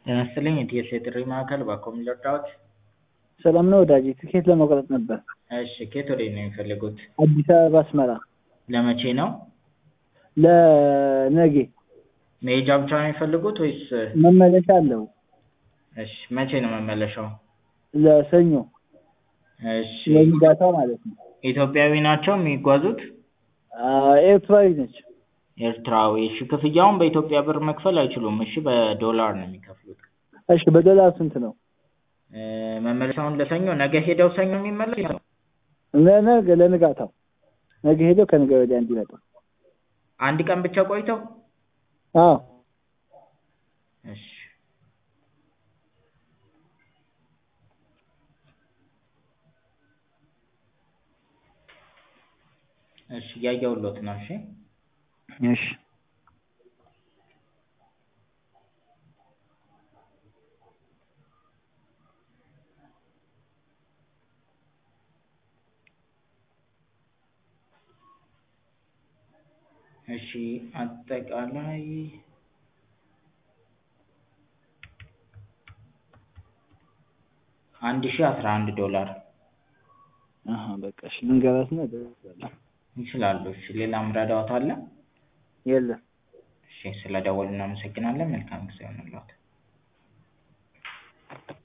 ጤና ይስጥልኝ የቲኤስኤ የጥሪ ማዕከል ባክዎ ምን ልርዳዎት? ሰላም ነው ወዳጄ ትኬት ለመቁረጥ ነበር። እሺ ከየት ወዴት ነው የሚፈልጉት? አዲስ አበባ አስመራ ለመቼ ነው? ለነገ መሄጃ ብቻ ነው የሚፈልጉት ወይስ? መመለሻ አለው። እሺ መቼ ነው መመለሻው? ለሰኞ እሺ ለንጋታው ማለት ነው። ኢትዮጵያዊ ናቸው የሚጓዙት? ኤርትራዊ ነች። ኤርትራዊ እሺ ክፍያውን በኢትዮጵያ ብር መክፈል አይችሉም እሺ በዶላር ነው የሚከፍሉት። እሺ በዶላር ስንት ነው? መመለሻውን ለሰኞ ነገ ሄደው ሰኞ የሚመለስ ለነገ ለንጋታው ነገ ሄደው ከነገ ወዲያ እንዲመጡ። አንድ ቀን ብቻ ቆይተው? አዎ እሺ እሺ እያየሁልዎት ነው እሺ እሺ እሺ አጠቃላይ አንድ ሺህ አስራ አንድ ዶላር አሀ በቃ እሺ ልንገራትና እደውልልሃለሁ። ይችላሉ። እሺ ሌላ ምረዳዎት አለ? የለም እሺ ስለደወሉ እናመሰግናለን። መልካም ጊዜ ይሁንልዎት።